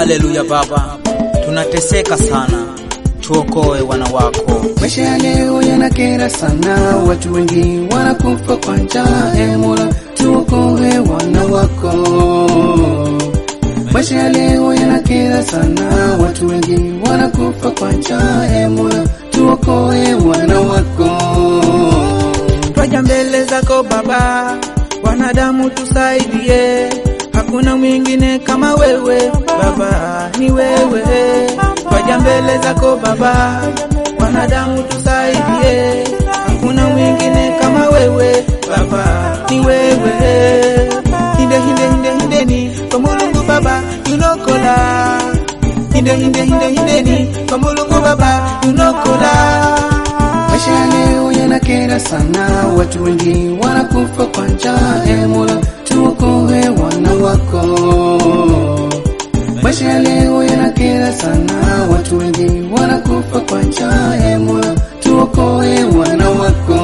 Haleluya Baba, tunateseka sana, tuokoe wana wako. Maisha ya leo yanakera sana, watu wengi wanakufa kwa njaa. E Mola, tuokoe wana wako. Maisha ya leo yanakera sana, watu wengi wanakufa kwa njaa. E Mola, tuokoe wana wako. Twaja mbele zako Baba, wanadamu tusaidie, hakuna mwingine kama wewe Baba, ni wewe. Twaja mbele zako Baba, wanadamu tusaidie, hakuna mwingine kama wewe Baba, ni wewe. Hinde hinde hinde hindeni kwa Mulungu Baba yunokola, hinde hinde hinde hindeni kwa Mulungu Baba yunokola. Maisha ya leo yanakera sana, watu wengi wanakufa kwa njaa. E Mola, tuokoe wana wako. Maisha ya leo yanakera sana, watu wengi wanakufa kwa njaa. E Mola, tuokoe wana wako.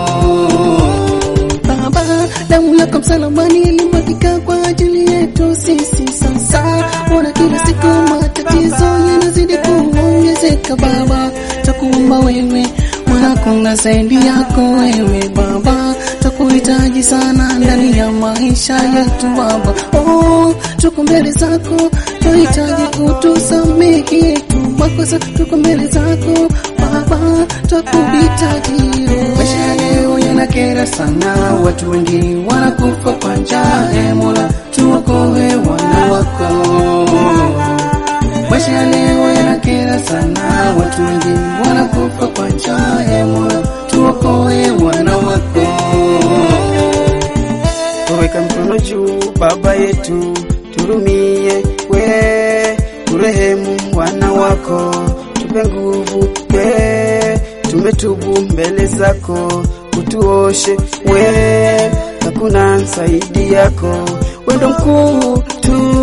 Baba, damu yako msalabani ilimwagika kwa ajili yetu sisi. Sasa ona kila siku matatizo yanazidi kuongezeka. Baba, takuomba wewe Bwana, kuna zaidi yako wewe Baba, takuhitaji sana ndani ya maisha yetu Baba. Oh, tuko mbele zako, tuhitaji utusamehe tu makosa, tuko mbele zako Baba, takuhitaji. Maisha ya leo yanakera sana, watu wengi wanakufa kwa njaa. E Mola, tuokoe wana wako. Maisha ya leo yanakera sana, watu wengi wanakufa kwa njaa. E Mola, tuokoe wana wako. Weka mkono juu, Baba yetu, turumie we, urehemu wana wako, tupe nguvu we, tumetubu mbele zako, utuoshe we, hakuna zaidi yako, wendo mkuu tu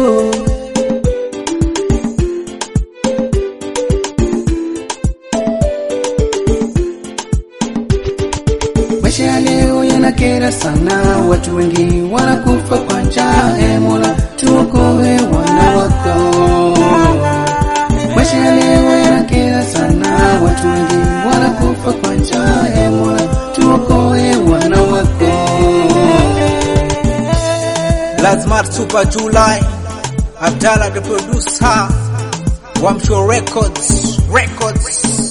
Maisha ya leo yanakera sana, watu wengi wanakufa kwa njaa. E Mola, tuokoe wana wako. Maisha ya leo yanakera sana, watu wengi wanakufa kwa njaa. E Mola, tuokoe wana wako. Lazmar Super July, Abdallah the producer, Wamsho Records, Records.